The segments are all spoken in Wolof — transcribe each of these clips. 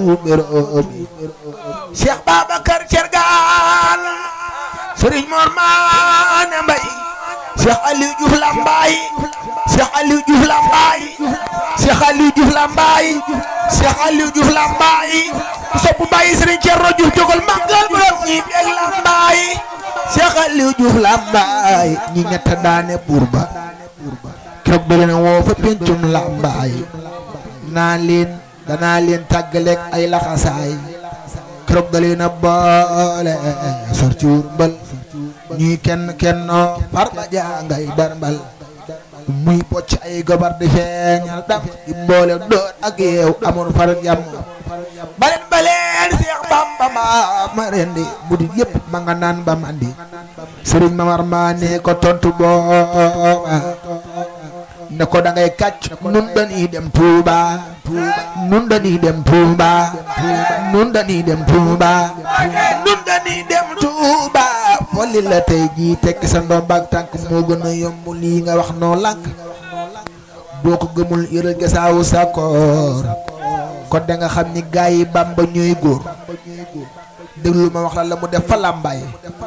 béróomi Cheikh Babacar Cergaan Serigne Mor Maane Mbay Cheikh Aliou Diouf Lambaye Cheikh Aliou Diouf Lambaye Cheikh Aliou Diouf Lambaye Cheikh Aliou Diouf Lambaye ku sopp Baye Serigne Thierno Diouf jógal màggal borom ñi beeg Lambaye Cheikh Aliou Diouf Lambaye ñi ñett daane buur ba keroog da leen woo fa pencum Lambaye naa leen danaa leen tàggaleeg ay laxasaay keroog da leen a boole sor cuur mbal ñuy kenn kennoo far ba jàngay darmbal muy bocc ay gobar di feeñal dam di boole doon ak yeew amul far jàmm baleen baleen Seex Bamba ma ma rendi bu di yëpp ma nga naan ba mandi sëriñ Mamar maa ne ko tontu booba ne ko da ngay kàcc nun dañuy dem Touba nun dañuy dem Touba nun dañuy dem Touba nun dañuy dem Touba folli la tey jii tekki sa ndomb ak tànk moo gën a yomb lii nga wax noo lànk boo ko gëmul yëral gasaawu sa koor kon da nga xam ni gaa yi Bamba ñooy góor déglu ma wax la la mu def fa làmbaay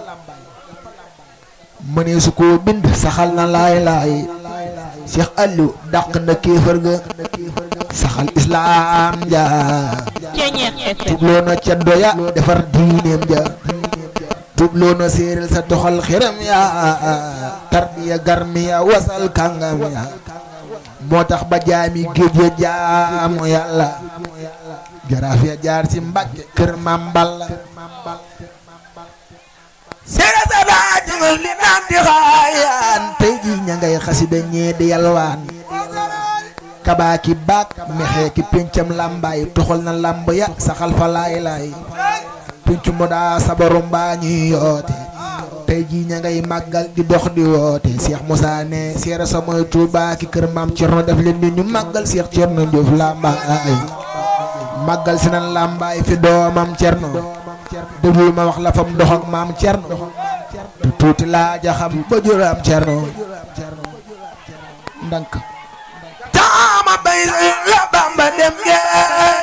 mënee su koo bind saxal na laay laay Cheikh Aliou dàq na kéefër ga saxal islaam ja tubloo na ceddo ya defar diineem ja tubloo na séeréel sa toxal xiram ya tarbiya garmi ya wasal kàngam ya moo tax ba jaami géej ya jaamu yàlla jaraaf ya jaar ci mbàkke kër mam balla séeréer sa daajul li naan di xaayaan tey ji ña ngay xasida ñee di yalwaan kabaaki baak mexee ki péncam làmbaay toxal na làmb ya saxal fa laay laay péncu mo daa sabaru mbaa ñuy yoote tey jii ña ngay màggal di dox di woote Cheikh Moussa ne seere sa mooy Touba ki kër maam Cerno def leen ni ñu màggal Cheikh Cerno Diouf làmbaay màggal si nan làmbaay fi doomam Cerno déglu ma wax la fam dox ak maam Cerno te tuuti laa jaxam ba juram Cerno ndank taama bay la Bamba dem géej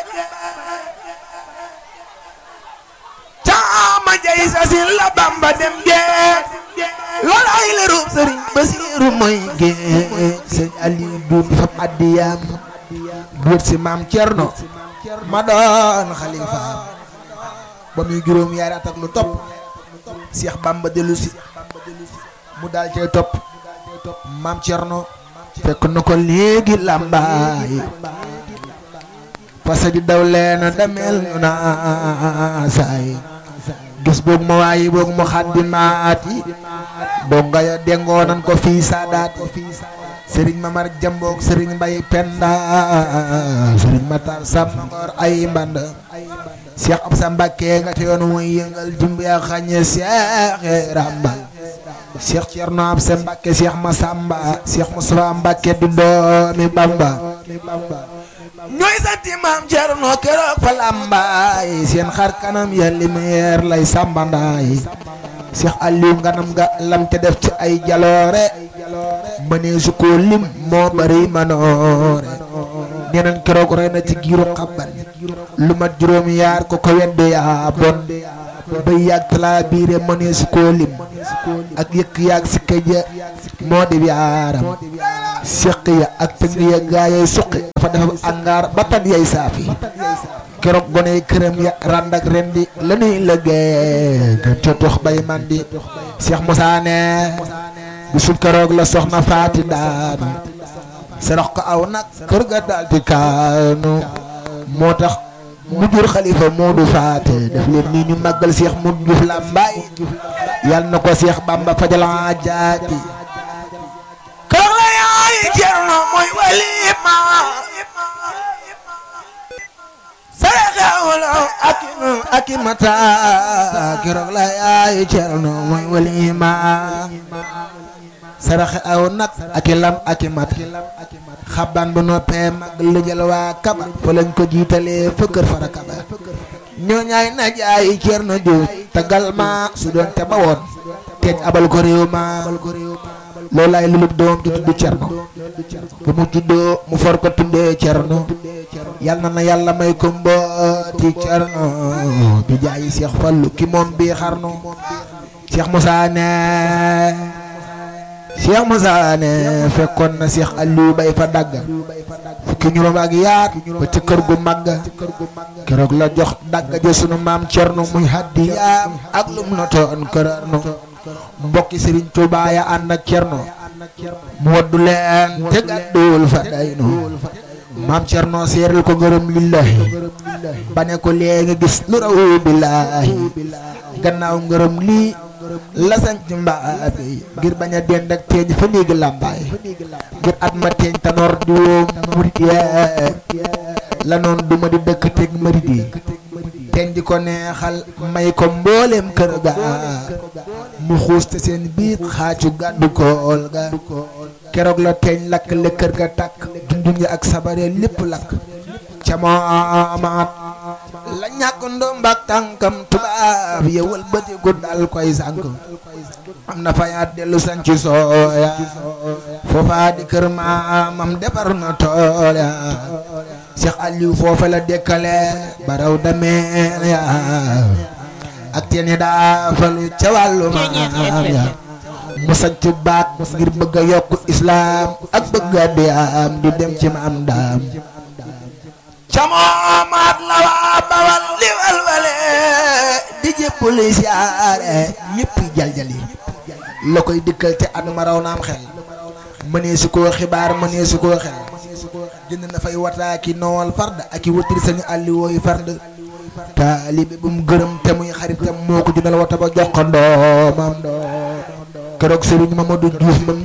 taama jay sasin la Bamba dem géej loolu ay leerum sëriñ Basiiru mooy géej sëñ Aliou duum fam addiyaam duut si maam Cerno ma doon xalifaam ba muy juróom yaari at ak lu topp Cheikh Bamba dellu si mu daal cay topp maam Cerno fekk na ko léegi làmbaay parce que daw leen demel na saay gis boog ma waayi boog mu xaddi maati boog nga ya dengoo nan ko fii saadaati sëriñ Mamar Jamboog sëriñ Mbay Penda sëriñ Matar Samangor ay mband Cheikh Absa Mbakke nga te yoon muy yëngal jumbi ya xañe Cheikh Rambal Cheikh Thierno Absa Mbakke Cheikh Massamba Cheikh Moustapha Mbakke di doomi Bamba ñooy santi maam Thierno keroog fa lambaay seen xar kanam ya lumière lay sambandaay Cheikh Aliou nganam nga lam te def ci ay jaloore mënee su ko lim moo bari manoore ñeneen keroog rey na ci giiru xabban lu mat juróom yaar ko ko wedde yaa bon bay yàgg talaa biire mënee su ko lim ak yëkk yaag si këja moo di yaaram séq ya ak tëng ya gaayay suqi dafa dafa angaar ba tan yay saafi keroog gone këram ya rànd ak rendi la nuy lëggee gën ca tox bay mandi Cheikh Moussa ne bisul keroog la soxna faati daanu sarax ko aw nag kër ga daal di kaanu moo tax mu jur xalifa Moodu faate def leen nii ñu màggal Cheikh Modou Diouf Lambaay yal na ko Cheikh Bamba fajal aajaati keroog la yaay Cerno mooy walima saraxewlo ak ak mata keroog la yaay Cerno mooy walima saraxe aw nag ak lam ak mat xaban bu noppee mag lëjal waa kaba fa lañ ko jiitalee fa kër fara kaba ñoo ñaay na jaay Cerno Diouf tagal ma su doon te ba woon teej abal ko réew ma loolaay lulub doom ju tudd cerno bu mu juddoo mu for ko tuddee cerno yal na na yàlla may ko mbooti cerno bi jaayi Seex Fallu ki moom bii xarnu Seex Musaa ne Seex Musaa ne fekkoon na Seex Aliou bay fa dagga fukki ñuróom ak yaat ba ci kër gu màgg keroog la jox dagga ja sunu maam cerno muy haddiyaam ak lum notoon kërarnu mbokki Sëriñ Tuubaa ya ànd ak cerno mu waddu leen te gàdduwul fa daynu maam cerno seeral ko ngërëm lillahi ba ne ko léegi gis lu raw billaahi gannaaw ngërëm lii la sanc mbaa bi ngir bañ a dend ak teeñ fa néegi làmbaay ngir at ma teeñ tanoor di woom murit yee la noon duma di dëkk teg marit yi teeñ di ko neexal may ko mbooleem kër ga mu xuus te seen biir xaacu gàddu kool ga keroog la teeñ lakk le kër ga tàkk dundun ya ak sabare lépp lakk ca moo amaat la ñàkk ndombak tànkam tubaab yewal bëtiku dal koy sànk am na fayaat dellu sanci sooya foofa di kër maamam defar na tool ya Cheikh Aliou foofa la dekkale baraw dameen ya ak teen yi daa falu ca wàllu maam ya mu sanc baat ngir bëgg a yokk islaam ak bëgg a diyaam di dem ci maam daam camoomaat la waa bawal li walwale di jéppuli siyaare ñëpp jaljali la koy dikkal te at ma raw naam xel mënee su koo xibaar mënee su koo xel jënd na fay wataaki noowal fard ak i wëttir sañu àlli wooyu fard taalibe bu mu gërëm te muy xaritam moo ko jëndal wata ba jox ko ndoomam keroog Sëriñ Mamadou Diouf